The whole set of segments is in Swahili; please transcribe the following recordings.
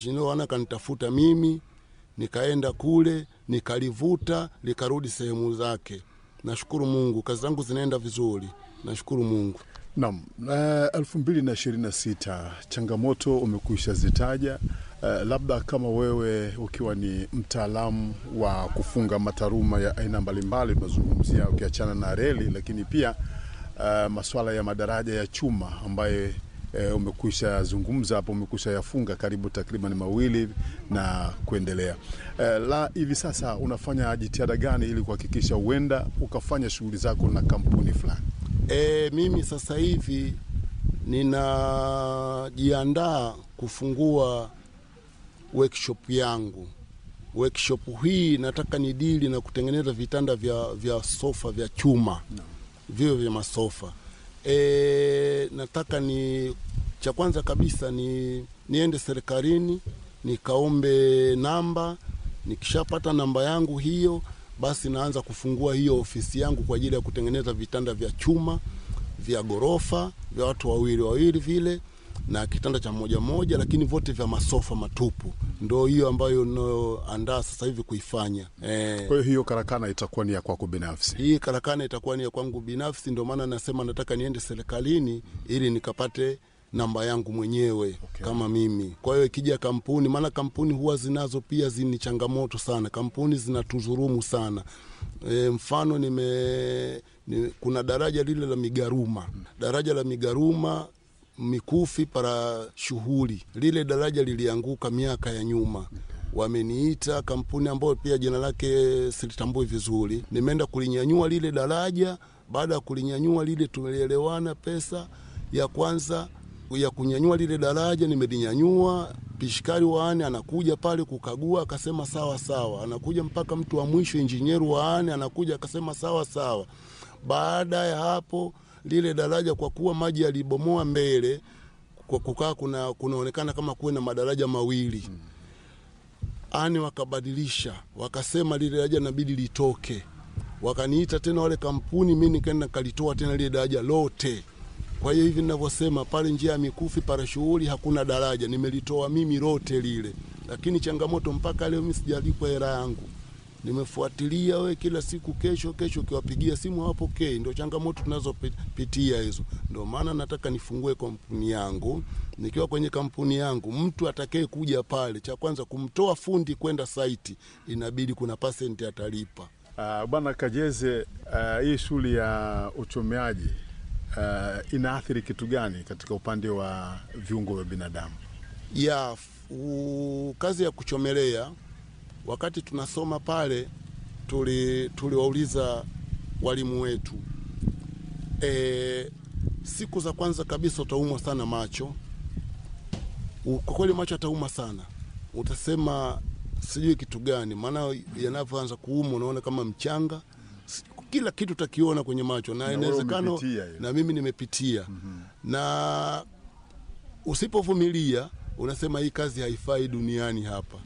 ndio wana kanitafuta mimi, nikaenda kule nikalivuta likarudi sehemu zake. Nashukuru Mungu, kazi zangu zinaenda vizuri, nashukuru Mungu. Naam, elfu mbili na ishirini na sita changamoto umekwisha zitaja. Uh, labda kama wewe ukiwa ni mtaalamu wa kufunga mataruma ya aina mbalimbali, tunazungumzia ukiachana na reli, lakini pia uh, masuala ya madaraja ya chuma ambaye uh, umekwisha zungumza hapo, umekwisha yafunga karibu takriban mawili na kuendelea. Uh, la hivi sasa unafanya jitihada gani ili kuhakikisha huenda ukafanya shughuli zako na kampuni fulani? E, mimi sasa hivi ninajiandaa kufungua workshop yangu. Workshop hii nataka ni dili na kutengeneza vitanda vya, vya sofa vya chuma no. vio vya masofa e, nataka ni cha kwanza kabisa ni niende serikalini nikaombe namba. Nikishapata namba yangu hiyo, basi naanza kufungua hiyo ofisi yangu kwa ajili ya kutengeneza vitanda vya chuma vya ghorofa vya watu wawili wawili vile na kitanda cha moja moja, lakini vote vya masofa matupu. Ndo hiyo ambayo nayoandaa sasa hivi kuifanya eh. Kwa hiyo hiyo karakana itakuwa ni ya kwako binafsi? Hii karakana itakuwa ni ya kwangu binafsi, ndio maana nasema nataka niende serikalini ili nikapate namba yangu mwenyewe okay. Kama mimi. Kwa hiyo ikija kampuni, maana kampuni huwa zinazo pia zini changamoto sana, kampuni zinatuzurumu sana. E, mfano nime ni, kuna daraja lile la Migaruma, daraja la Migaruma Mikufi para shughuli, lile daraja lilianguka miaka ya nyuma wameniita kampuni ambayo pia jina lake silitambui vizuri, nimeenda kulinyanyua lile daraja. Baada ya kulinyanyua lile, tumeelewana pesa ya kwanza ya kunyanyua lile daraja nimelinyanyua. Pishikari waane anakuja pale kukagua, akasema sawa sawa. Anakuja mpaka mtu wa mwisho, injinieru waane anakuja, akasema sawa sawa. Baada ya hapo lile daraja kwa kuwa maji yalibomoa mbele, kwa kukaa kuna kunaonekana kama kuwe na madaraja mawili ani, wakabadilisha wakasema lile daraja inabidi litoke. Wakaniita tena wale kampuni, mi nikaenda kalitoa tena lile daraja lote. Kwa hiyo hivi ninavyosema pale njia ya Mikufi para shughuli hakuna daraja, nimelitoa mimi lote lile, lakini changamoto mpaka leo mimi sijalipwa hela yangu. Nimefuatilia we kila siku, kesho kesho, ukiwapigia simu hawapokei. Ndio changamoto tunazopitia hizo. Ndio maana nataka nifungue kampuni yangu. Nikiwa kwenye kampuni yangu, mtu atakaye kuja pale, cha kwanza kumtoa fundi kwenda saiti, inabidi kuna pasenti atalipa. Uh, Bwana Kajeze, uh, hii shughuli ya uchomeaji uh, inaathiri kitu gani katika upande wa viungo vya binadamu? Ya u, kazi ya kuchomelea wakati tunasoma pale tuliwauliza tuli walimu wetu e, siku za kwanza kabisa utaumwa sana macho. Kwa kweli macho atauma sana, utasema sijui kitu gani, maana yanavyoanza kuuma unaona kama mchanga, kila kitu utakiona kwenye macho, na inawezekano na mimi nimepitia mm -hmm. na usipovumilia unasema hii kazi haifai duniani hapa.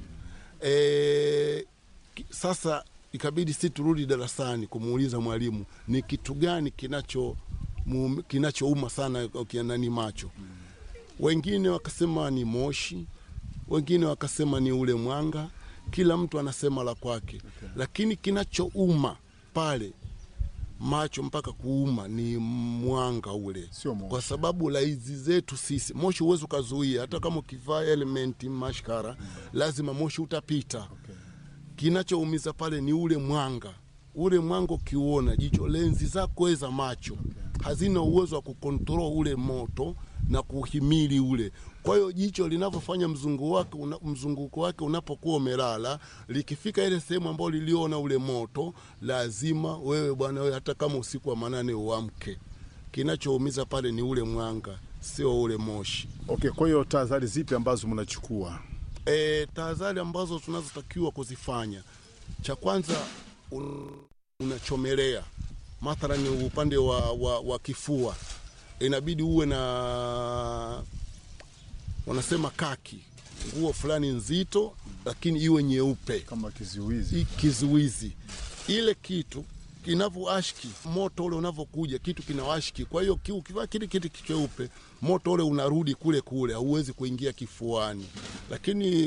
E, sasa ikabidi si turudi darasani kumuuliza mwalimu ni kitu gani kinacho kinachouma sana ukianani macho. Wengine wakasema ni moshi, wengine wakasema ni ule mwanga, kila mtu anasema la kwake okay. Lakini kinachouma pale macho mpaka kuuma ni mwanga ule, kwa sababu laizi zetu sisi moshi huwezi ukazuia, hata kama ukivaa elementi mashkara mm. lazima moshi utapita okay. Kinachoumiza pale ni ule mwanga, ule mwanga ukiuona jicho, lenzi zako za macho okay. hazina uwezo wa kukontrol ule moto na kuhimili ule. Kwa hiyo jicho linavyofanya mzunguko wake una, mzunguko wake unapokuwa umelala, likifika ile sehemu ambayo liliona ule moto, lazima wewe bwana wewe, hata kama usiku wa manane uamke. Kinachoumiza pale ni ule mwanga, sio ule moshi. Okay, kwa hiyo tahadhari zipi ambazo mnachukua? E, tahadhari ambazo tunazotakiwa kuzifanya, cha kwanza un, unachomelea mathalani upande wa, wa, wa kifua inabidi uwe na wanasema kaki, nguo fulani nzito, lakini iwe nyeupe kama kizuizi. Kizuizi ile kitu kinavyoashki moto ule unavyokuja, kitu kinawashki. Kwa hiyo ukivaa kile kitu cheupe, moto ule unarudi kule kule, hauwezi kuingia kifuani, lakini